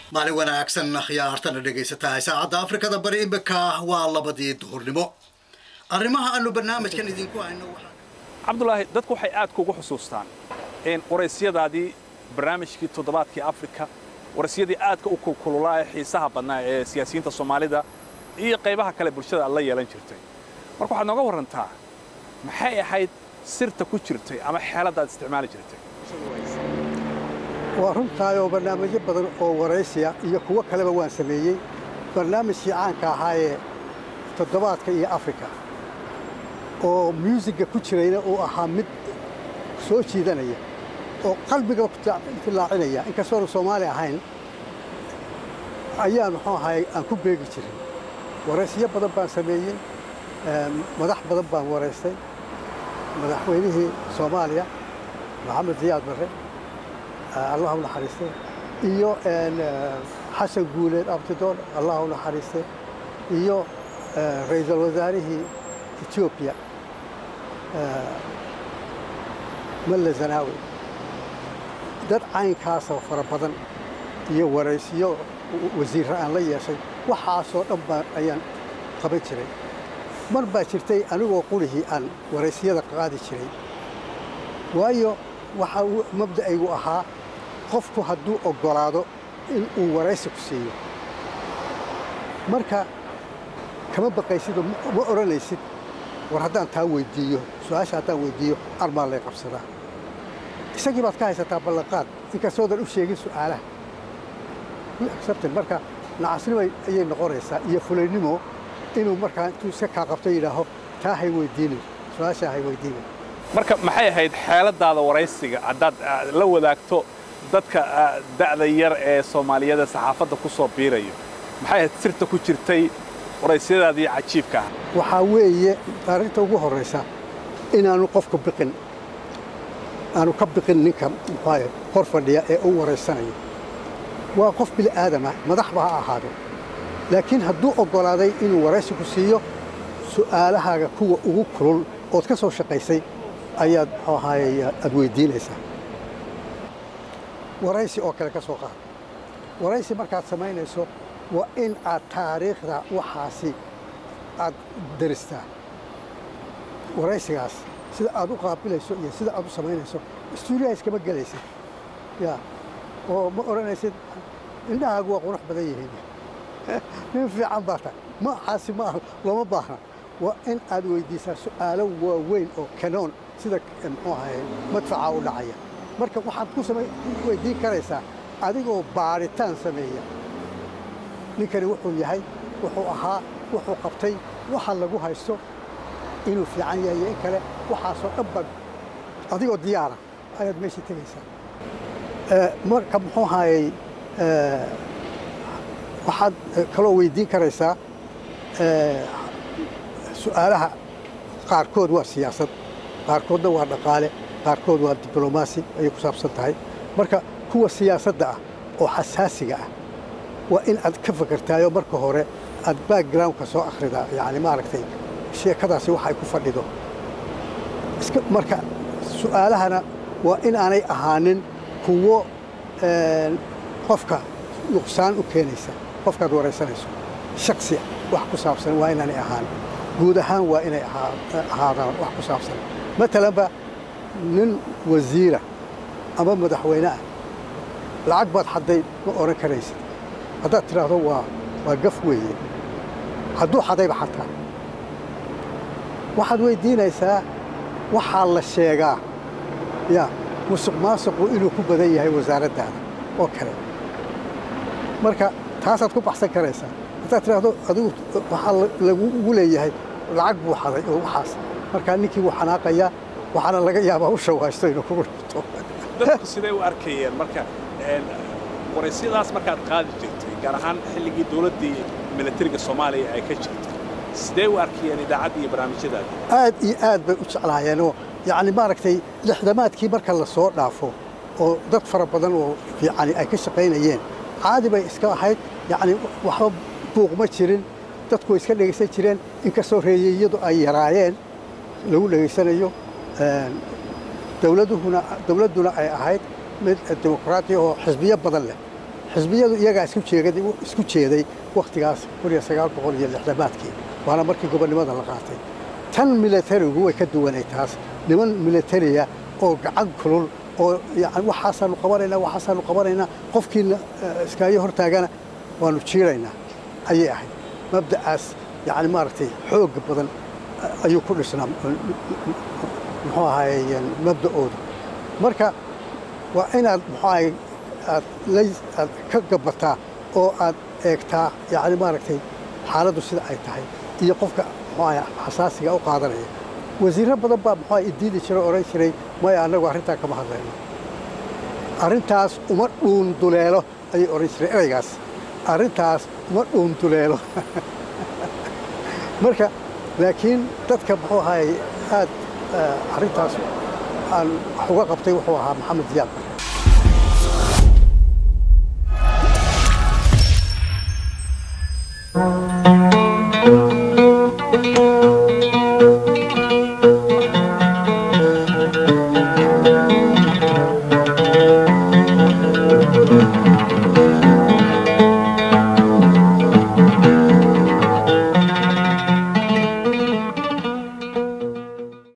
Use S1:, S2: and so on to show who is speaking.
S1: maalin wanaagsan khiyaartana dhegaysataa saacadda afrikada bari imika waa labadii duhurnimo arrimaha aanu barnaamijkan idinku hayno waxaa
S2: cabdulaahi dadku waxay aad kugu xusuustaan in waraysiyadaadii barnaamijkii toddobaadkii afrika waraysiyadii aadka u kulkululaa ee xiisaha badnaa ee siyaasiyiinta soomaalida iyo qaybaha kale bulshada aad la yeelan jirtay marka waxaad nooga warrantaa maxay ahayd sirta ku jirtay ama xeeladda aad isticmaali jirtay
S3: waa runtaayoo barnaamijyo badan oo waraysiya iyo kuwo kaleba waan sameeyey barnaamijkii caanka ahaa ee toddobaadka iyo afrika oo myuusigga ku jirayna uu ahaa mid soo jiidanaya oo qalbiga filaacinaya inkastoonu soomaali ahayn ayaa muxuu ahay aan ku beegi jirin waraysiyo badan baan sameeyey madax badan baan waraystay madaxweynihii soomaaliya maxamed ziyaad barre allah u naxariistay iyo xasan guuleed abtidoon allah u naxariistay iyo ra'iisul wasaarihii etoobiya malla zanaawi dad caynkaasoo fara badan iyo waraysiyo wasiirra aan la yeeshay waxaasoo dhan baan ayaan qaban jiray mar baa jirtay anigoo qurihii aan waraysiyada qaadi jiray waayo waxaa mabda'aygu ahaa qofku hadduu oggolaado in uu waraysi ku siiyo marka kama baqaysidoo ma odhanaysid war haddaan taa weyddiiyo su-aasha haddaan weyddiiyo armaa lay qabsadaa isagii baad ka haysataa ballanqaad inkastoodan u sheegin su'aalaha accepted marka nacasnimo ayay noqonaysaa iyo fulaynimo inuu markaa intuu iska kaa qabto yidhaaho taa hay weyddiinin su-aashaa hay weyddiinin
S2: marka maxay ahayd xeeladaada waraysiga haddaad la wadaagto dadka da'da yar ee soomaaliyada saxaafadda ku soo biirayo maxay ahayd sirta ku jirtay waraysiyadaadii cajiibka ah
S3: waxaa weeye arrinta ugu horraysa inaanu qofku biqin aanu ka biqin ninka muxuaye hor fadhiya ee u waraysanayo waa qof bili aadamah madaxba ha ahaado laakiin hadduu oggolaaday inuu waraysi ku siiyo su'aalahaaga kuwa ugu kulul ood ka soo shaqaysay ayaad muxuu ahaaye aad weyddiinaysaa waraysi oo kale ka soo qaad waraysi markaad samaynayso waa in aad taariikhda waxaasi aad daristaa waraysigaas sida aad u qaabilayso iyo sida aad u samaynayso stuudiyaha iskama gelaysid ya oo ma odhanaysid indhahaagu waa qurux badan yihiin nin fiican baa tahay maaxaasi ma aha looma baahna waa in aad weyddiisaa su'aalo waaweyn oo kanoon sida muxuu ahaye madfacaa u dhacaya marka waxaad ku weyddiin karaysaa adigoo baaritaan sameeya ninkani wuxuu yahay wuxuu ahaa wuxuu qabtay waxa lagu haysto inuu fiican yahay iyo in kale waxaasoo dhan bad adigoo diyaara ayaad meeshii tegaysaa marka muxuu ahaayey waxaad kaloo weyddiin karaysaa su'aalaha qaarkood waa siyaasad qaarkoodna waa dhaqaale qaarkood waa diblomaasi ayay ku saabsan tahay marka kuwa siyaasadda ah oo xasaasiga ah waa in aad ka fakertaayo marka hore aad backgroundka soo akhridaa yacni maaragtay sheekadaasi wax ay ku fadhido iska marka su'aalahana waa in aanay ahaanin kuwo qofka nuqsaan u keenaysa qofkaad waraysanayso shaksiya wax ku saabsan waa inaanay ahaan guud ahaan waa inay ahaadaan wax ku saabsan matalanba nin wasiira ama madaxweyne ah lacag baad xadday ma odhan karaysid haddaad tidhaahdo waa waa gaf weeye hadduu xadayba xataa waxaad weyddiinaysaa waxaa la sheegaa ya musuq maasuqu inuu ku badan yahay wasaaraddaada oo kale marka taasaad ku baxsan karaysaa haddaad tidhaahdo adigu waxaa lagugu leeyahay lacag buu xaday oo waxaas markaa ninkii wuu xanaaqayaa waxaana laga yaabaa u shawaasto inuu kugu dhibto
S2: dadku siday u arkayeen marka waraysiyadaas markaad qaadi jirtay gaar ahaan xilligii dowladdii milatariga soomaaliya ay ka jirtay sidee u arkayeen idaacadda iyo barnaamijyadaada
S3: aad iyo aad bay u jeclaayeenoo yacni maaragtay lixdamaadkii marka la soo dhaafo oo dad fara badan oo fiicani ay ka shaqaynayeen caadi bay iska ahayd yacni waxba buuq ma jirin dadku way iska dhegaysan jireen inkastoo reeyeyadu ay yaraayeen lagu dhegaysanayo dowladuhuna dowladduna ay ahayd mid dimuqraati oo xisbiyo badan leh xisbiyadu iyagaa isku jeegaday isku jeeday wakhtigaas kun iyo sagaal boqol iyo lixdamaadkii waana markii gobonnimada la qaatay tan militarigu way ka duwanay taas niman militariya oo gacan kulul oo yani waxaasaanu qabanaynaa waxaasaanu qabanaynaa qofkiina iskaayo hortaagana waanu jiiraynaa ayay ahayd mabda'aas yani maaragtay xooga badan ayuu ku dhisnaa muxuu ahaye mabda'ooda marka waa inaad muxuu ahay aad aad ka gabataa oo aad eegtaa yani maaragtay xaaladdu sida ay tahay iyo qofka muxuu ahay xasaasiga u qaadanaya wasiirro badan baa muxuu idiidi jiray odhan jiray maya annagu arrintaa kama hadlayno arrintaas uma dhuunduleelo ayay odhan jireen eraygaas arrintaas uma dhuunduleelo marka laakiin dadka muxuu ahay aad arrintaas aan wax uga qabtay wuxuu ahaa maxamed ziyaad bare